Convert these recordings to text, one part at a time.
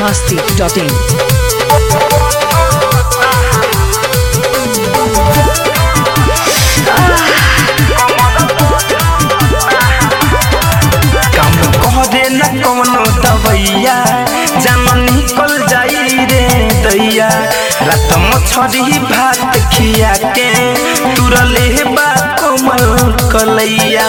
masti.in. काम करे न कौनो दवैया जान निकल जाई रे दैया रात मछरी भात खिया के तुरले बा कोमल कलैया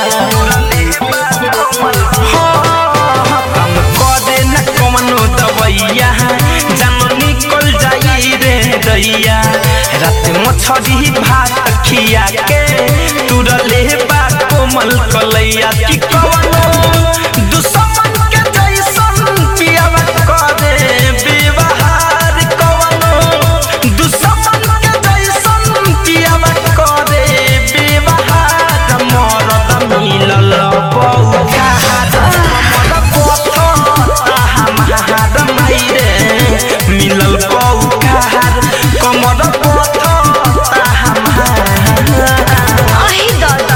हाँ, काम करे न कौनो दवैया जान निकल जाई रे दैया रात मछरी भात खिया के तुरले बा कोमल कलैया की कवनो दुश्मन के जैसन पियावा करे व्यवहार कवनो दुश्मन के जैसन पियावा करे व्यवहार मरद मिलल बौखार हमर पथर हमार माइरे मिलल बौखार कमर पथर हमार अहि दादा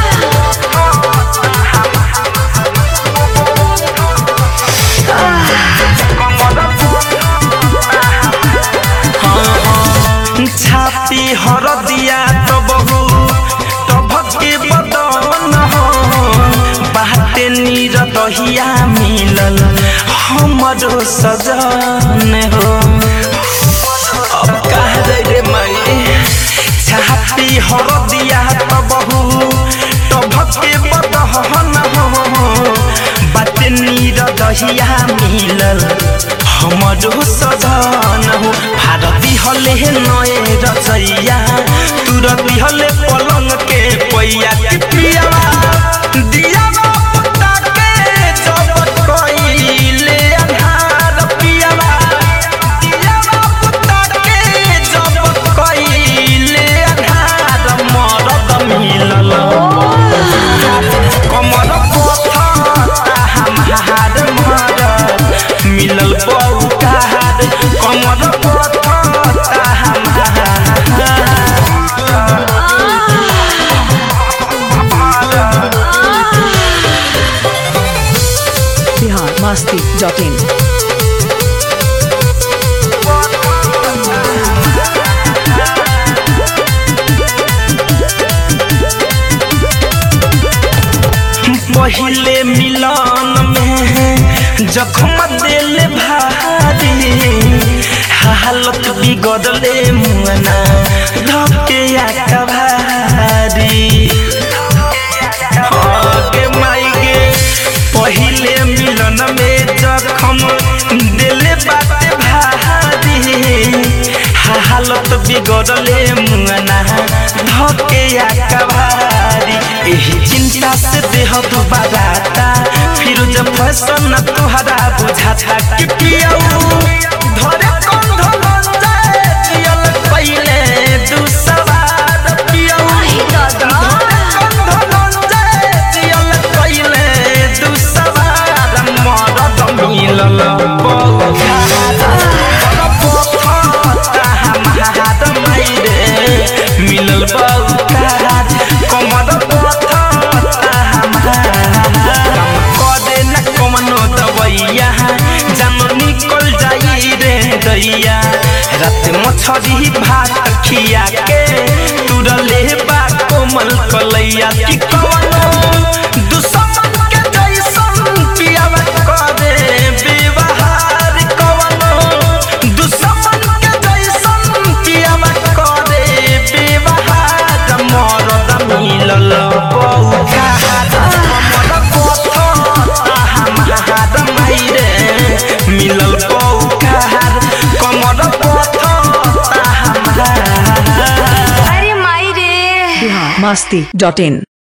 छाती हर दिया तो बहु टभके बदन हो बाटे नीर दहिया मिलल हमरो सजन हो अब कह दे रे माई छाती हर दिया तो बहु टभके बदन हो बाटे नीर दहिया मिलल हमरो सजन हो भारती हले नए रचैया तुरती हले पलंग के पैया के पियावा दियावा पुता के जब कइले अन्हार पियावा दियावा पुता के जब कइले अन्हार मरद मिलल कमर पथर हमार मरद मिलल बौकार कमर पथर हमार Bihar masti.in. पहिले मिलन में जखम दिल भारी हालत बिगड़ले मुअना धके भारी के माई गे पहिले मिलन में जखम दिल बात भारी हालत बिगड़ले मुअना धके भारी एही चिंता से देह दुबाराता फिर जब फैशन तुहरा बुझाता कि पियाऊ धरे कंध लंजाए जियल पहिले दू सवार पियाऊ अहि दादा कंध लंजाए जियल पहिले दू सवार मरद मिलल बौखार हमार माइरे मिलल बौखार कमर पथर हमार कदे न कमनो दवैया जान निकल जाई रे दैया रात मछरी भात खिया के तुरले बा कोमल कलैया की कवनो दुश्मन के जैसन पियावा करे व्यवहार कवनो दुश्मन के जैसन पियावा करे व्यवहार मरद मिलल बौखार कमर पथर हमार माइरे मिलल बौखार कमर पथर हमार अरे माई रे Bihar masti.in.